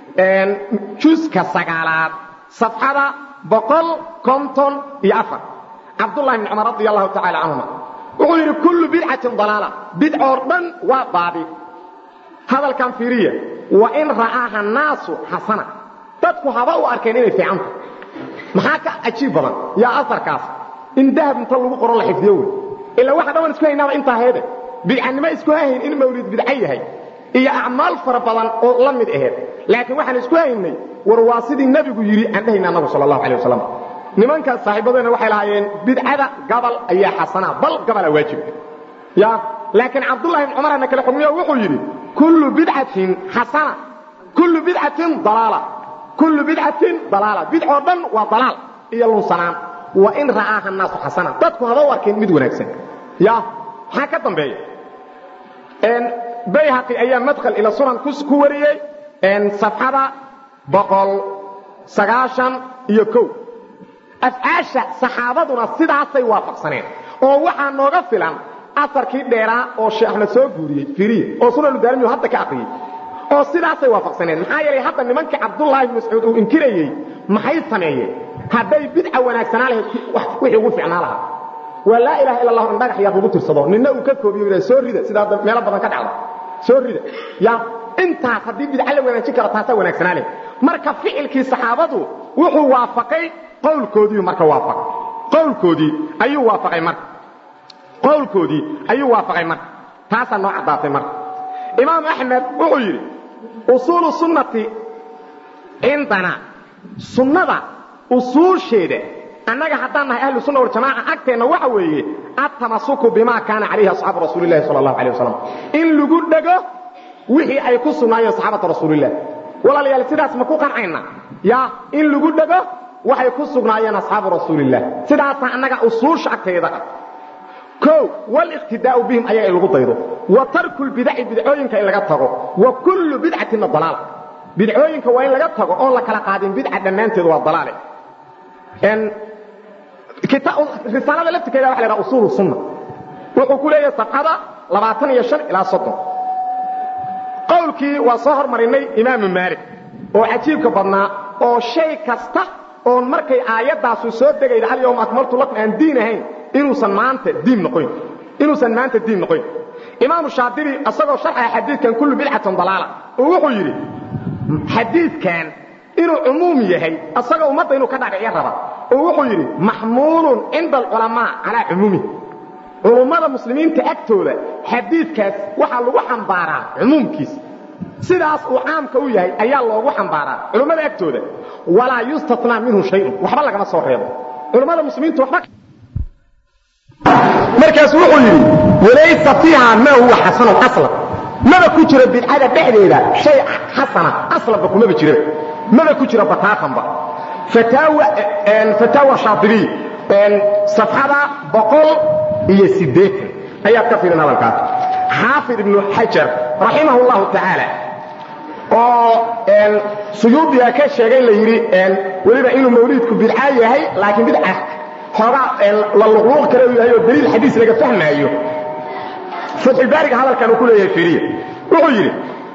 juska sagaalaad safxada boqol konton iyo afar cabdulahi bn cumar radi allahu tacaala canhuma wuxuu yidhi kullu bidcatin dalaala bidcoo dhan waa baadi hadalkan fiiriya wain ra'aaha naasu xasana dadku haba u arkeen inay fiicanta maxaa ka cajiib badan yaa aarkaas in dahab inta lagu qoro la xifdiyo wey ilaa waxa dhawan isku haynaaba intaa heede bidcanimo isku hahayn in mawlid bidco yahay iyo acmaal fara badan oo la mid aheed laakiin waxaan isku haynay war waa sidii nebigu yidhi aan dhahayna annagu sal allahu alay wasalam nimankaas saaxiibadeena waxay lahaayeen bidcada gabal ayaa xasanaa bal gabalaa waajib ya laakiin cabdullahi bn cumarana kale xugmiyo wuxuu yidhi kullu bidcatin xasana kullu bidcatin dalaala kullu bidcatin dalaala bidcoo dhan waa dalaal iyo lunsanaan wa in ra'aaha naasu xasana dadku haba u arkeen mid wanaagsan ya maxaa ka dambeeya bayhaqi ayaa madkal ila sunan ku wariyey safxada boqol sagaashan iyo kow afcaasha saxaabaduna sidaasay waafaqsaneen oo waxaa nooga filan asarkii dheeraa oo sheekh axmed soo guuriyey firiye oo sunanu daarimiyu hadda ka aqriyey oo sidaasay waafaqsaneen maxaa yeelay hadda nimankii cabdullaahi bn mascuud uu inkirayey maxay sameeyeen hadday bidca wanaagsanaa lahayd wixii ugu ficnaa lahaa waa laa ilaha illa allahu in dhagax yar lagu tirsado ninna uu ka koobiyo soo rida sidaa meelo badan ka dhacda soo rida ya intaas haddii bidca la wanaajin karo taasaa wanaagsanaa leh marka ficilkii saxaabadu wuxuu waafaqay qowlkoodiiu marka waafaqay qowlkoodii ayuu waafaqay marka qowlkoodii ayuu waafaqay marka taasaa noo caddaatay marka imaam axmed wuxuu yidhi usuulu sunnati cindana sunnada usuusheeda annaga haddaan nahay ahlu sunna waljamaaca agteenna waxa weeye altamasuku bima kaana calayhi asxaabu rasuulilahi sala allahu alay wasalam in lagu dhego wixii ay ku sugnaayeen saxaabata rasuulilah walaalayaal sidaas ma ku qancayna ya in lagu dhego waxay ku sugnaayeen asxaabu rasuulilah sidaasaa annaga usuusha agteeda ah o waliqtidaau bihim ayaga in lagu daydo wa tarku lbidaci bidcooyinka in laga tago wa kullu bidcatina dalaala bidcooyinka waa in laga tago oon la kala qaadin bidca dhammaanteed waa dalaale risaalada laftirkeeda waa la ydhaha usuulu sunna wuxuu ku leeyahay safxada labaatan iyo an ilaa soddon qowlkii waa soo hormarinay imaamu maalik oo cajiibka badnaa oo shay kasta oon markay aayaddaasu soo degayda alyawma akmaltu lakum aan diin ahayn inuusan maanta diin noqoyn inuusan maanta diin noqoyn imaamu shaadibi isagoo sharxaya xadiidkan kullu bidcatan dalaala oo wuxuu yidhi xadiidkan inuu cumuum yahay asagoo ummadda inuu ka dhaadhicyo raba oo wuxuu yidhi maxmuulun cinda alculamaa calaa cumuumihi culummada muslimiinta agtooda xadiidkaas waxaa lagu xambaaraa cumuumkiisa sidaas uu caamka u yahay ayaa loogu xambaaraa culummada agtooda walaa yustatnaa minhu shayun waxba lagama soo reebo culummada muslimiintu waxba markaas wuxuu yidhi walaysa fiiha maa huwa xasanun aslan maba ku jiro bidcada dhexdeeda shay xasana aslanba kumaba jiraba maba ku jiro bataatanba fataawa shaadibiy safxada boqol iyo siddeetan ayaad ka fiirin hadalkaas xaafid ibnu xajar raximahu llahu tacaala oo suyuudiga ka sheegay la yidhi weliba inuu mawliidku bidca yahay laakiin bidca xoogaa la luqluuq kale u yahay oo daliil xadiis laga fahmaayo fatxulbaariga hadalkan uu ku leeyahay firiya wuxuu yidhi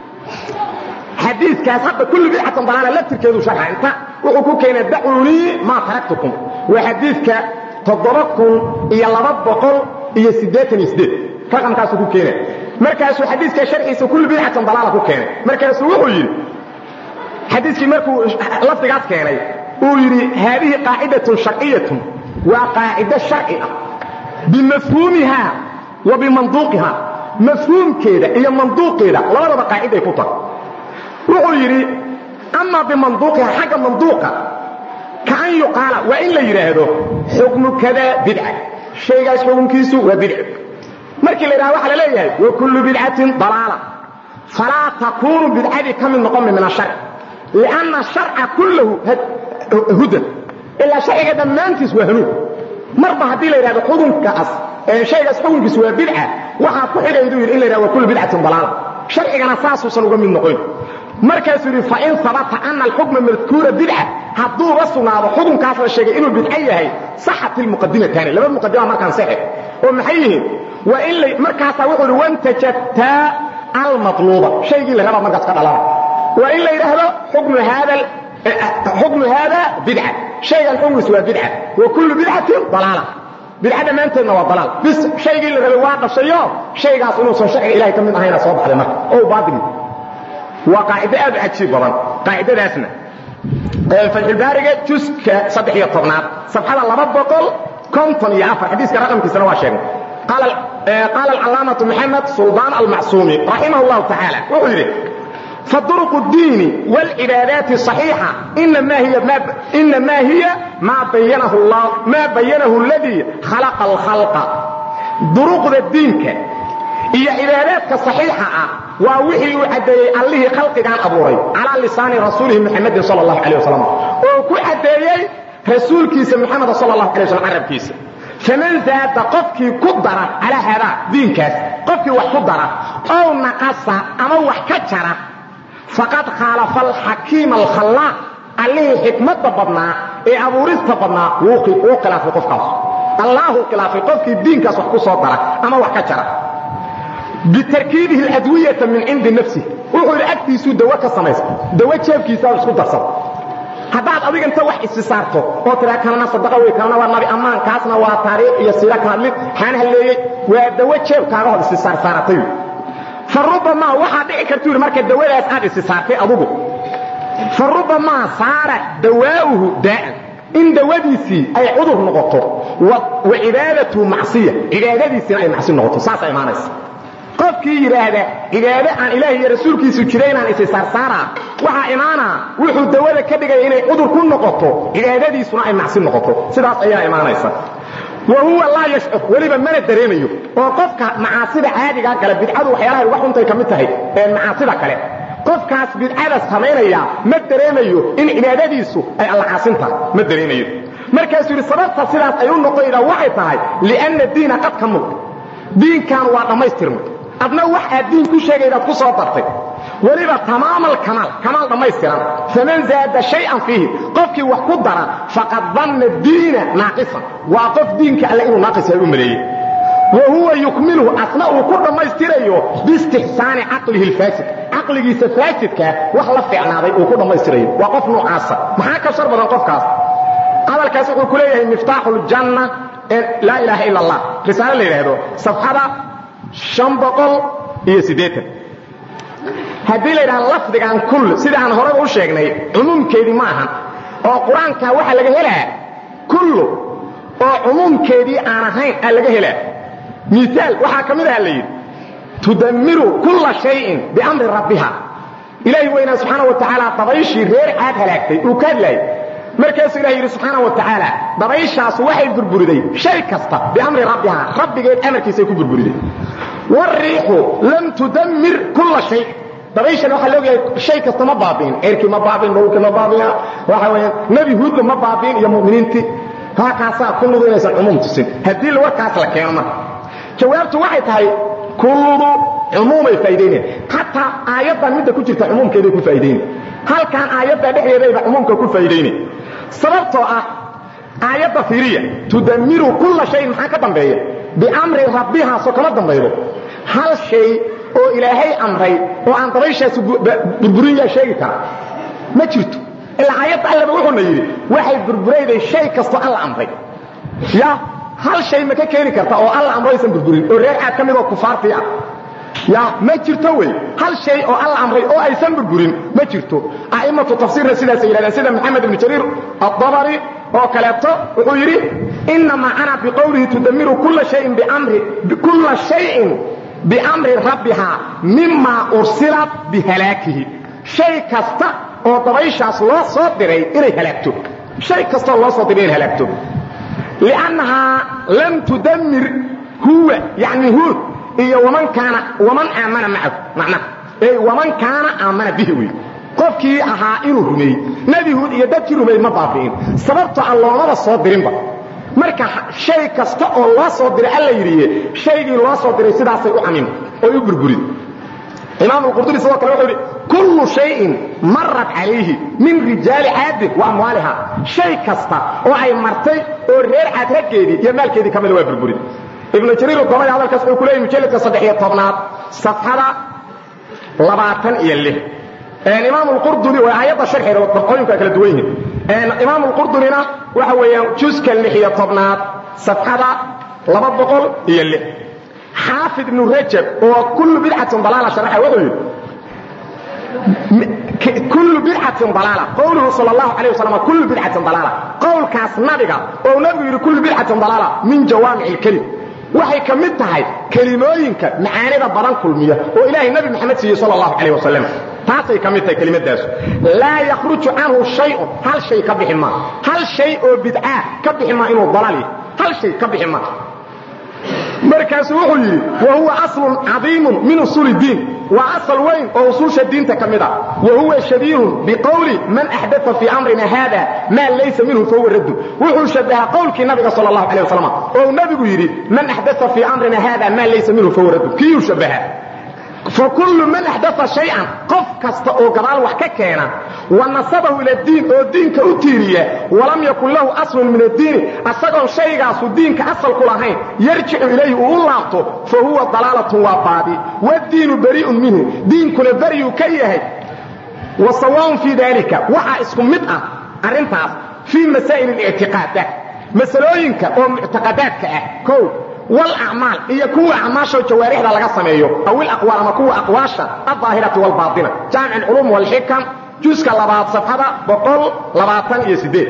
xadiikaas hadda kulli bidcatan dalaala laftirkeedu sharxa inta wuxuu ku keenay dacuunii maa taraktukum waa xadiidka toddoba kun iyo laba boqol iyo siddeetan iyo siddeed raqamkaasuu ku keenay markaasuu xadiiska sharxiisa kulli bidcatan dalaala ku keenay markaasuu wuxuu yidhi xadiiskii markuu lafdigaas keenay uu yidhi haadihi qaacidatun sharciyatun waa qaacido sharci ah bimafhuumiha wa bimanduuqiha mafhuumkeeda iyo manduuqeeda labadaba qaaciday ku tahay wuxuu yidhi amaa bimanduuqiha xagga manduuqa kaan yuqaala waa in la yidhaahdo xukmu kada bidca shaygaas xukunkiisu waa bidca markii la yidhahdo waxa la leeyahay wa kullu bidcatin dalaala falaa takuunu bidcadii ka mid noqon min asharc lianna sharca kullahu hudan ilaa sharciga dhammaantiis waa hanuun marba haddii la yidhahdo xukunkaas shaygaas xukunkiisu waa bidca waxaa ku xidhayduu yidhi in la yidhahdo wa kullu bidcatin dalaala sharcigana saasuusan uga mid noqon markaasuu yidhi fain sabata ana alxukma madkuura bidca hadduuba sugnaado xukunkaas la sheegay inuu bidco yahay saxat ilmuqadimataani laba muqadima markaan saxe oo maxay yihiin waa in la markaasaa wuxuu yidhi wantajabtaa almatluuba shaygii la rabaa markaas ka dhalana waa in la yidhaahdo xukmu haada xukmu haada bidca shaygan xukunkiisu waa bidca wa kullu bidcatin dalaala bidca dhammaanteedna waa dalaal bis shaygii la rabay waa dhashayo shaygaas inuusan sharciga ilahay ka mid ahayna soo baxday marka oo baadil waa qaacido aad u cajiib badan qaacidadaasna fatxulbaariga juska saddex iyo tobnaad safxada laba boqol konton iyo afar xadiiska raqamkiisana waa sheegnay qaala alcalaamatu maxamed suldaan almacsuumi raximah llahu tacaala wuxuu yidhi فطرق الدين والعبادات الصحيحة إنما هي ما, إنما هي ما بينه الله ما بينه الذي خلق الخلق طرق الدين هي عبادات صحيحة ووحي عدي الله خلق كان أبوري على لسان رسوله محمد صلى الله عليه وسلم وكو عدي رسول كيس محمد صلى الله عليه وسلم عرب كيس فمن زاد قفكي قدر على هذا دين كاس قفكي وحقدر أو نقص أما وحكتر faqad khaalafa alxakiima alkhallaaq allihii xikmadda badnaa ee abuurista badnaa wuu khilaafay qofkaas allaahuu khilaafay qofkii diinkaas wax ku soo dara ama wax ka jara bitarkiibihi aladwiyata min cindi nafsih wuxuu yidhi agtiisuu dawo ka samaysta dawo jeebkiisaa isku darsada haddaad adiga inta wax isi saarto oo tiraa kanana sadaqa wey kanana waa nabi ammaan kaasna waa taariikh iyo siira ka hadlid xaan halleeyey waa dawo jeebkaaga hod isi saarsaaratay farubamaa waxaa dhici kartu yidhi marka dawadaas aad isi saartay adugu farubamaa saara dawaa'uhu daa'an in dawadiisii ay cudur noqoto wa cibaadatuhu macsiya cibaadadiisiina ay macsi noqoto saasaa imaanaysa qofkii yidhaahda cibaado aan ilaahi iyo rasuulkiisu jira inaan isi saarsaaraa waxaa imaanaa wuxuu dawada ka dhigaya inay cudur ku noqoto cibaadadiisuna ay macsi noqoto sidaas ayaa imaanaysa wahuwa laa yashcur weliba mana dareemayo oo qofka macaasida caadigaa gale bidcadu waxyaalahay uga xuntay ka mid tahay macaasida kale qofkaas bidcada samaynaya ma dareemayo in cibaadadiisu ay alla caasin tahay ma dareemayo markaasuu yidhi sababta sidaas ay u noqonaydaa waxay tahay lianna diina qad ka mug diinkan waa dhammaystirmay adna wax aad diin ku sheegaydaad ku soo dartay weliba tamaam alkamaal kamaal dhammaystiran faman zaada shay-an fiihi qofkii wax ku dara faqad danna diina naaqisan waa qof diinka alle inuu naaqis yahay u maleeyey wa huwa yukmiluhu asna uu ku dhammaystirayo biistixsaani caqlihi alfaasid caqligiisa faasidkaa wax la fiicnaaday uu ku dhammaystirayo waa qof noocaasa maxaa ka shar badan qofkaas hadalkaas wuxuu ku leeyahay miftaaxu ljanna laa ilaaha ila allah risaale la yidhaahdo safxada an boqol iyo siddeetan haddii la yidhaha lafdigan kull sida aan horeba u sheegnay cumuumkeedii ma ahan oo qur-aanka waxaa laga helaa kullu oo cumuumkeedii aan ahayn aa laga helaa miaal waxaa ka mid aha la yidhi tudammiru kulla shayin biamri rabbiha ilaahi weynaa subxaana wa tacaala dabayshii reer caad halaagtay uu ka hadlaayay markaasuu ilahi yidhi subxaana wa tacaala dabayshaasu waxay burburiday shay kasta biamri rabbiha rabbigeed amarkiisay ku burburiday wariixu lam tudammir kulla shay dabayshan waxaa laogyahay shay kasta ma baabi'in ceerkii ma baabi'in dhowlkii ma baabi'in waxa weeyaan nebi huudba ma baabi'in iyo mu'miniintii haakaasaa kulludu inaysan cumuum tusin haddii warkaas la keeno marka jawaabtu waxay tahay kulludu cumuumay faa'idaynayaan xataa aayaddan midda ku jirta cumuumkeeday ku faa'iidayna halkan aayadda dhexdeedayba cumuumka ku faa'iidayna sababtoo ah aayadda fiiriya tudammiru kulla shayin maxaa ka dambeeya biamri rabbihaa soo kama dambaydo hal shay oo ilaahay amray oo aan dabayshaasi burburin yaa sheegi kara ma jirto ilaa aayadda allaba wuxuuna yidhi waxay burburayday shay kastoo alla amray ya hal shay ma ka keeni karta oo alla amro aysan burburin oo reer caad ka mid oo kufaartii ah ya ma jirto wey hal shay oo alla amray oo aysan burburin ma jirto a'immatu tafsiirna sidaasay yidhahdeen sida maxamed ibnu jariir addabari oo kaleeto wuxuu yidhi inamaa ana biqowlihi tudamiru kulla shayin biamri kulla shayin biamri rabbihaa mima ursilat bihalaakihi shay kasta oo dabayshaas loo soo diray inay halaagto shay kastaoo loo soo diray inay halaagto liannahaa lam tudamir huwa yani huud iyo waman kaana waman aamana macahu macnaha ey waman kaana aamana bihi wey qofkii ahaa inuu rumeeyey nebi huud iyo dadkii rumeeyey ma baabi'in sababtoo aan loomaba soo dirinba marka shay kasta oo loo soo diray alla yidhiye shaygii loo soo diray sidaasay u camim oy u burburin imaam alqurdubi sidoo kale wuxuu yidhi kullu shayin marat calayhi min rijaali caadin wa amwaaliha shay kasta oo ay martay oo reer caad raggeedii iyo maalkeedii ka mida waa burburin ibnu jariir udamay hadalkaas wuxuu ku leeyay mujalladka saddex-iyo tobnaad safxada labaatan iyo lix imaam alqurdubi waa aayadda sharxeeda dabqooyinku ay kala duwan yihiin imaam alqurdubina waxa weeyaan juska lix iyo tobnaad safxada laba boqol iyo lix xaafid ibnu rajab oo kullu bidcatin dalaala sharaxa wuxuu yidhi kullu bidcatin dalaala qowluhu sal allahu alayh wasalam kullu bidcatin dalaala qowlkaas nabiga oo nabigu yidhi kullu bidcatin dalaala min jawaamici ilkelim waxay ka mid tahay kelimooyinka macaanida badan kulmiya oo ilaahay nabi maxamed siiyey sal allahu calayh wasalam taasay ka mid tahay kelimadaasu laa yakhruju canhu shayun hal shay ka bixi maa hal shay oo bidcaa ka bixi maa inuu dalaal yahay hal shay ka bixi maa markaasuu wuxuu yidhi wa huwa aslun cadiimun min usuuli diin waa asal weyn oo usuusha diinta ka mid a wa huwa shabiihun biqowli man axdaa fii amrina haada maa laysa minhu fahuwa raddu wuxuu shabahaa qowlkii nabiga sal allahu alay wasalam oo nabigu yidhi man axdaa fii amrina haada maa laysa minhu fahuwa raddu kiyuu shabahaa fakullu man axdaa shay-an qof kasta oo gadaal wax ka keena wa nasabahu ila diin oo diinka u tiiriya walam yakun lahu aslun min addiini asagoon shaygaasu diinka asalku lahayn yarjicu ilayhi uu u laabto fa huwa dalaalatun waa baadi wadiinu bari'un minhu diinkuna beryuu ka yahay wa sawaaun fii daalika waxaa isku mid ah arrintaas fii masaa'il اlictiqaadaat masalooyinka oo muctaqadaadka ah kow wlacmaal iyo kuwa acmaashoo jawaarixda laga sameeyo aw ilaqwaal ama kuwa aqwaasha aldaahirati wاlbaaطina jaamic اlculuum wاlxikam juska labaad safxada boqol labaatan iyo sideed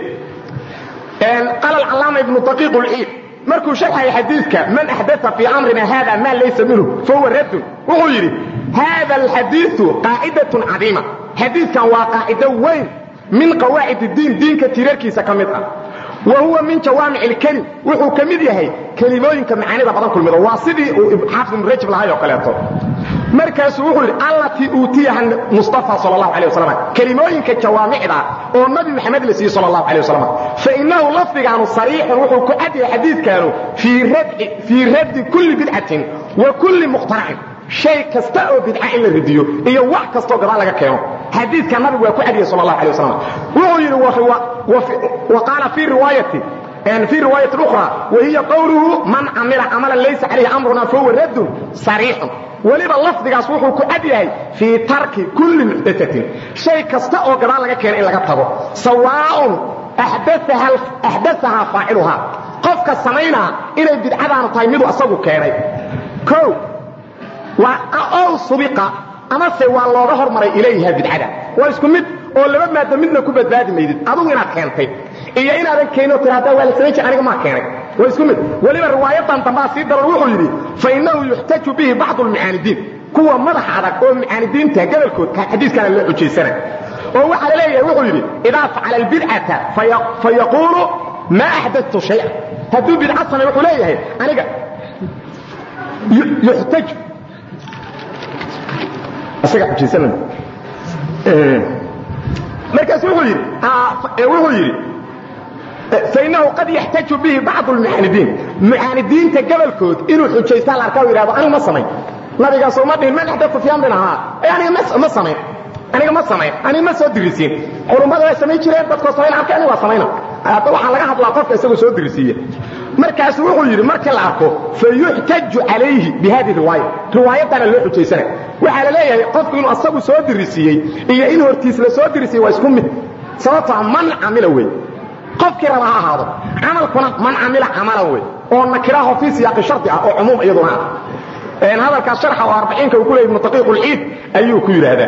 qaala alcallaama ibnu daqiiq اlciid markuu sharxaya xadiidka man axdaa fii amrina hada ma laysa minhu fahuwa raddun wuxuu yidhi hada alxadiiu qaacidatun cadiima xadiidkan waa qaacido weyn min qawaacid اdiin diinka tiirarkiisa ka mid ah wa huwa min jawaamic اlkelim wuxuu ka mid yahay kelimooyinka macaanida badan kulmida waa sidii uu xaafid ibnu rajab lahay oo kaleeto markaasuu wuxuu yidhi allatii uutiyaha mustafa sal اlahu alيه wasalam kelimooyinka jawaamicda oo nabi maxamed la siiyey sal اlahu alيه wasalam fainahu lafdigaanu sariixun wuxuu ku cad yahay xadiidkaanu fii raddi kulli bidcatin wa kulli mukhtaracin shay kasta oo bidca in la ridiyo iyo wax kastoo gadaal laga keeno xadiidka nabigu waa ku cadiyey sal اlahu alيه wasalam wuxuu yidhi wa qaala fii riwaayati في رواية أخرى وهي قوله من عمل عملا ليس عليه أمرنا فهو رد صريح weliba lafdigaas wuxuu ku cad yahay fii tarki kulli muxdaatin shay kasta oo gadaal laga keena in laga tago sawaaun axdaahaa faaciluhaa qofka samaynaa inay bidcadaanu tahay miduu asagu keenay o ow subiqa amase waa looga hormaray ilayha bidcada waa isku mid oo laba maaddo midna ku badbaadi maydid adugu inaad keentay iyo inaadan keenin oo tiraahdaa waa la samayn jir aniga maa keenay waa isku mid weliba riwaayadan dambaa sii daran wuxuu yidhi fainahu yuxtaju bihi bacdu lmucaanidiin kuwa madax adag oo mucaanidiinta gobolkood xadiiskaana loo xujaysana oo waxaa la leeyahay wuxuu yidhi idaa facala albidcata fayaquulu maa axdadtu shaya hadduu bidca samay wuxuu leeyahay aniga yuxtaju isaga xujaysana markaas wuxuu yidhi wuxuu yidhi fainahu qad yaxtaju bihi bacdu lmucaanidiin mucaanidiinta gobolkood inuu xujaysta la arkaa o yidhahdo anigu ma samayn nabigaasoo ma dhihin man axdatha fi amrina haa aniga ma samayn aniga ma samayn aniga ma soo dirisiin culummada way samayn jireen dadkoo samayn arkay aniga waa samayna hadda waxaa laga hadlaa qofka isagoo soo dirisiiya markaasu wuxuu yidhi markii la arko fayuxtaju calayhi bi hadihi riwaaya riwaayaddaana loo xujaysanay waxaa la leeyahay qofku inuu asagu soo dirisiiyey iyo in hortiis la soo dirisiiyey waa isku mid sababtaa man camila wey qofkii raba ha ahaado camalkuna man camila camalan wey oo nakiraho fii siyaaqi shardi ah oo cumuum iyaduna ah hadalkaas sharxa oo arbaciinka uu ku leeyay ibnu taqiiqulciid ayuu ku yidhaahdaa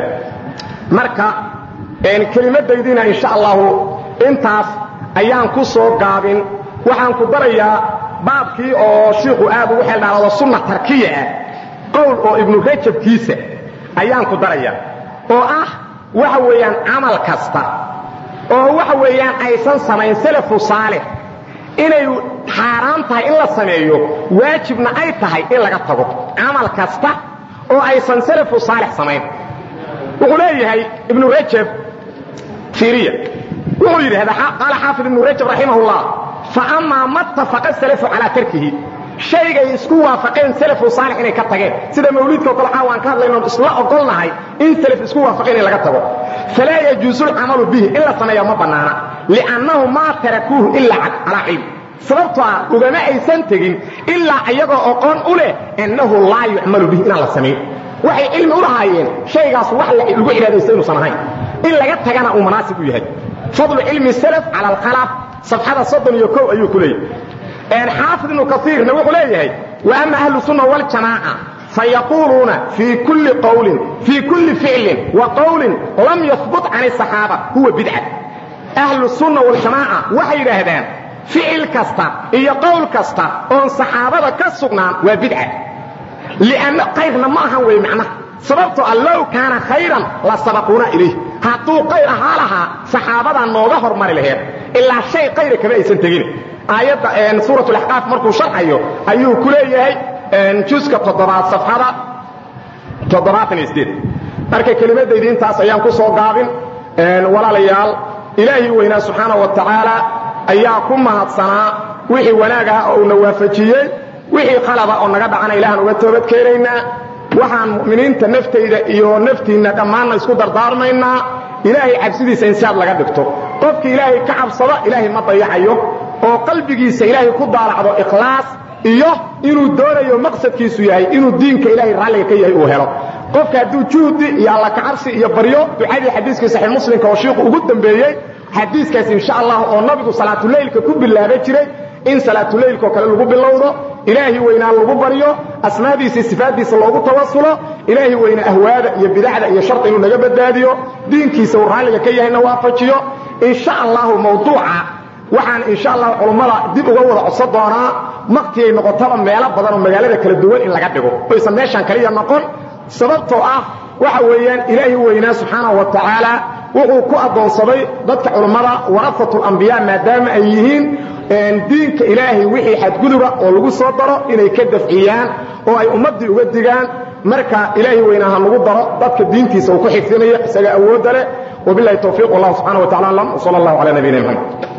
marka kelimadaydiina insha allahu intaas ayaan ku soo gaabin waxaan ku darayaa baabkii oo shiikhu aad ugu xeeldhaalaado sunna tarkiya ah qowl oo ibnu rajabkiisa ayaan ku darayaa oo ah waxa weeyaan camal kasta oo waxa weeyaan aysan samayn salafu saalix inay xaaraan tahay in la sameeyo waajibna ay tahay in laga tago camal kasta oo aysan salafu saalix samayn wuxuu leeyahay ibnu rajab fiiriya wuxuu yidhahdaa qaala xaafid ibnu rajab raximah ullah faammaa ma tafaqa salafu calaa tarkihi shaygay isku waafaqeen salafu saalix inay ka tageen sida mawliidkao kale caawa aan ka hadlayno isla ogolnahay in salaf isku waafaqeen in laga tago falaa yajuusu lcamalu bihi in la sameeya ma bannaana liannahu maa tarakuuhu ilaa calaa cilm sababtoo ah ugama aysan tegin ilaa iyagoo oqoon u leh annahu laa yucmalu bihi inaan la samayn waxay cilmi u lahaayeen shaygaas wax lagu cibaadaysta inuusan ahayn in laga tagana uu manaasib u yahay fadlu cilmi salaf cala alkhalaf safxada soddon iyo kow ayuu ku leeyahay xaafid ibnu kaiirna wuxuu leeyahay wa ama ahlu sunna waljamaaca fayaquuluuna fii kulli qowlin fii kulli ficlin wa qowlin lam yahbut can asaxaaba huwa bidca ahlu sunna waljamaaca waxay yidhaahdaan ficil kasta iyo qowl kasta oon saxaabada ka sugnaan waa bidca lianna kayrna ma ahan wey macnaha sababtoo ah low kaana khayran la sabaquuna ilayh hadduu qayr ahaa lahaa saxaabadaa nooga hormari laheed ilaa shay kayra kama aysan tegin aayadda suurat laxqaaf markuu sharxayo ayuu ku leeyahay juska toddobaad safxada toddobaatan iyo sideed marka kelimadaydi intaas ayaan ku soo gaabin walaalayaal ilaahii weynaa subxaana wa tacaala ayaa ku mahadsanaa wixii wanaag ah oo uuna waafajiyey wixii qalaba oo naga dhacana ilahan uga toobad keenaynaa waxaan mu'miniinta naftayda iyo naftiinna dhammaanna isku dardaarmaynaa ilaahay cabsidiisa in siaad laga dhigto qofki ilaahay ka cabsado ilaahay ma dayacayo oo qalbigiisa ilaahay ku daalacdo ikhlaas iyo inuu doonayo maqsadkiisu yahay inuu diinka ilaahay raalliga ka yahay uu helo qofka hadduu juhdi iyo alla kacabsi iyo baryo ducadii xadiiskii saxiix muslimka oo shiiku ugu dambeeyey xadiiskaas insha allah oo nabigu salaatuleylka ku bilaaba jiray in salaatuleylkaoo kale lagu bilowdo ilaahi weynaa lagu baryo asmaadiisa sifaaddiisa loogu tawasulo ilaahi weyna ahwaada iyo bidacda iyo sharta inuu naga badbaadiyo diinkiisa uu raalliga ka yahayna waafajiyo insha allahu mawduuca waxaan insha allah culummada dib uga wada codsan doonaa maktigay noqotaba meelo badan oo magaalada kala duwan in laga dhigo oysan meeshaan kaliya noqon sababtoo ah waxa weeyaan ilaahi weynaa subxaanahu wa tacaala wuxuu ku addoonsaday dadka culummada warafatulambiyaa maadaama ay yihiin diinka ilaahay wixii xadguduba oo lagu soo daro inay ka dafciyaan oo ay ummaddii uga digaan marka ilaahi weynaa ha nagu daro dadka diintiisa uu ku xifdinayo isaga awoodda leh wabilahi towfiiq wallahu subxana wa tacala aclam wsala allahu cala nabiyina mxamed